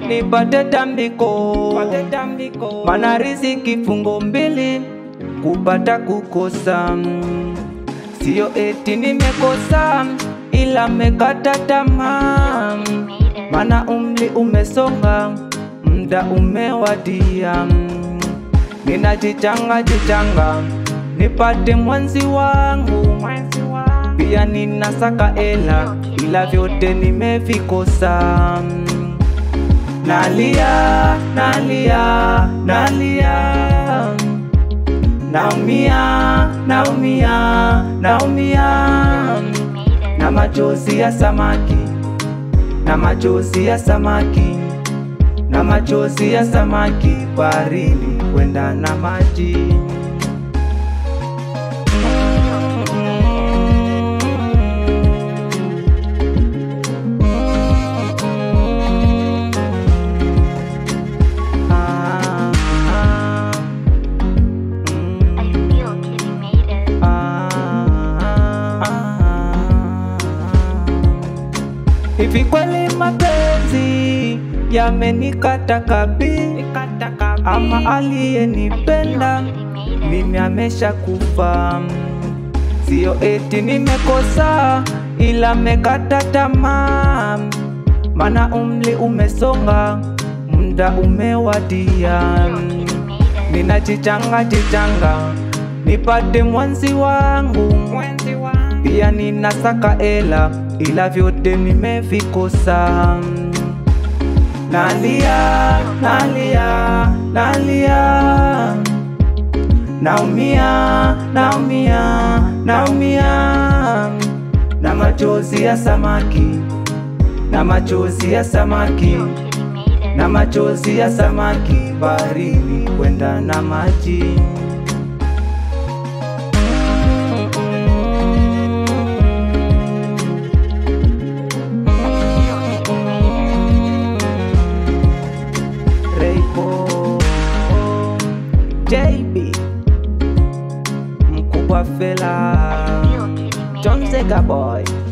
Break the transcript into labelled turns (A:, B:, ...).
A: nipate tambiko, mana riziki fungo mbili, kupata kukosa. Sio eti nimekosa, ila mekata tamaa, mana umri umesonga, mda umewadia. Ninajichanga jichanga, nipate mwenzi wangu, pia ninasaka ela, ila vyote nimevikosa. Nalia, nalia, nalia, naumia, naumia, naumia, na machozi ya samaki, na machozi ya samaki, na machozi ya samaki baharini kwenda na maji. Ah, ah, mm.
B: I feel Kitty made it.
A: Hivi kweli mapenzi yamenikata kabi, ama aliyenipenda mimi amesha kufa. Sio eti nimekosa, ila mekata tamaa, mana umri umesonga, muda umewadia. Ninajichanga jichanga, nipate mwenzi wangu, pia ninasaka ela, ila vyote nimevikosa. Nalia, nalia, nalia, naumia, naumia, naumia, na machozi ya samaki, na machozi ya samaki,
B: Kitty made it.
A: na machozi ya samaki baharini kwenda na maji. Raypo JB mkubwa fela John Zega boy